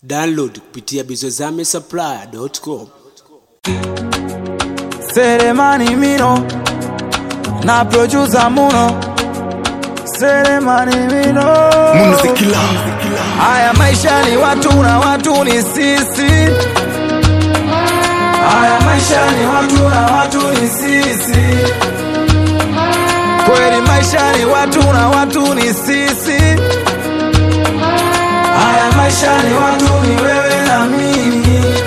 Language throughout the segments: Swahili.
Download kupitia bizozame supplier.com. Selemani Mino na producer Muno Selemani Mino Haya maisha ni watu na watu ni sisi Haya maisha ni watu na watu ni sisi Kweli maisha ni watu na watu ni sisi Haya maisha ni watu ni wewe na mimi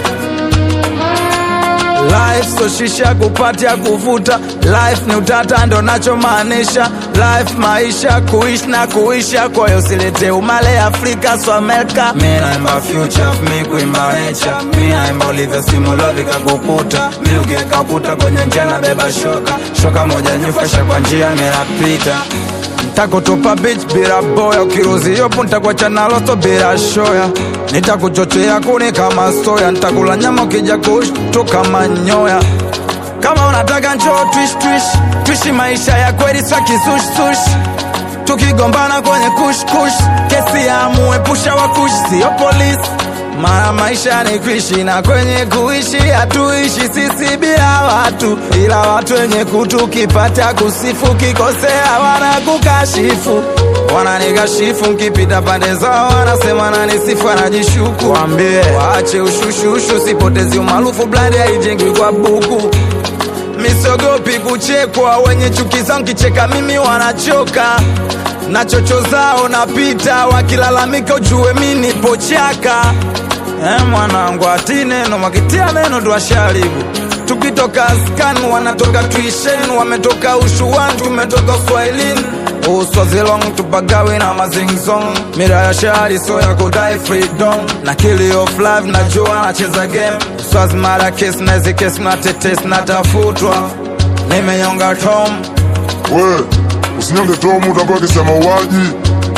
Life so shisha kupatia kuvuta Life ni utata ndo nachomaanisha Life maisha kuishi na kuisha Kwa hiyo silete umale Afrika so Amerika Mi naimba future, mi kuimba nature Mi naimba ulivyo simulovi kakukuta Mi ukikakuta kwenye njia na beba shoka Shoka moja nyufasha kwa njia minapita Ntakutupa beach bila boya Ukiruzi yopo ntakuacha na losto bila shoya Nitakuchochea kuni kama soya Ntakula nyama ukija kushtuka manyoya Kama unataka njoo twish twish Twishi maisha ya kweli swa kisush sush Tukigombana kwenye kush kush Kesi ya muepusha wa kush Sio polisi mara maisha ni kuishi na kwenye kuishi hatuishi sisi bila watu, ila watu wenye kutu kipata kusifu, kikosea wanakukashifu, wananikashifu nkipita pande zao, wanasema nanisifu, anajishuku. Wambie waache ushushushu, sipotezi umaarufu, blandi haijengwi kwa buku misogopi kuchekwa, wenye chuki zangu kicheka mimi wanachoka na chocho zao napita, wakilalamika ujue mi nipo chaka. Eh, mwanangu ati neno wakitia neno tuwasharibu tukitoka skan wanatoka tuishen wametoka ushuan tumetoka swahilin uswazilong tupagawi na mazingzong mira ya shari so ya kudai freedom na kili of life najua nacheza game uswazi mara kes nazi kes na tetes natafutwa nimenyonga tom We, usinyonge tomu utakuwa kisa mauaji.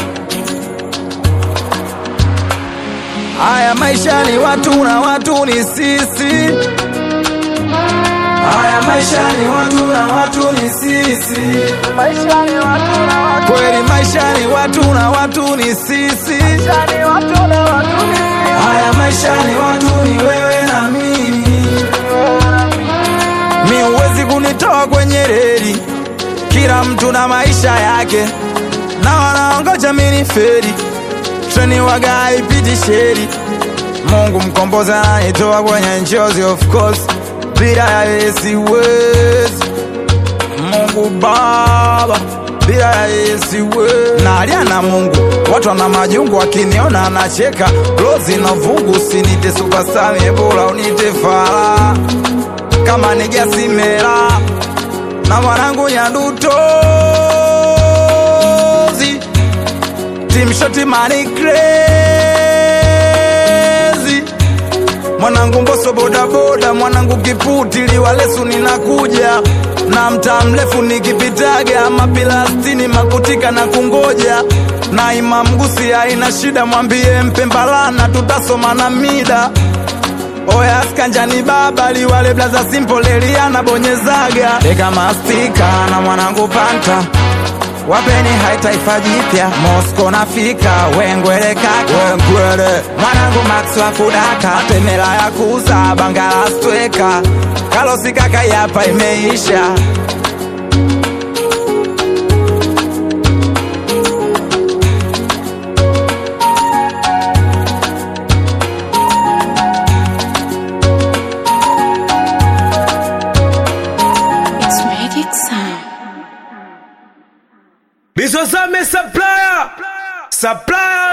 Haya maisha ni watu na watu ni sisi. Haya maisha ni watu na watu ni sisi. Maisha ni watu na watu. Kweli maisha ni watu na watu ni sisi. Maisha ni watu na watu ni sisi. Haya maisha ni watu ni wewe na mimi. Mi huwezi kunitoa kwenye reli. Kila mtu na maisha yake. Na wanaongoja mimi feri treni waga haipiti sheri. Mungu mkombozi ananitoa kwenye njozi, of course, bila ya yeye siwezi. Mungu Baba, bila ya yeye siwezi. Nalia na Mungu, watu wana majungu, wakiniona anacheka. Rozi na vungu, usinite superstar, bora unite fara kama nijasimela na mwanangu Nyandutozi Team Shoti Money Crazy Mwanangu Mboso boda boda Mwanangu Kiputi Liwalesu ninakuja na mtaa mrefu nikipitaga mapilastini makutika na kungoja na Imam Gusi haina shida mwambie mpembalana tutasoma na mida Oya skanjani baba liwale blaza simple Eliana bonyezaga Eka mastika na mwanangu panta wapeni hai taifa jipya Mosco nafika wengwele kaka wengwele mwanangu Max wa kudaka temela ya kuuza bangala stweka kalosi kaka yapa imeisha It's Magic Sound. Bizozame supplier. Supplier.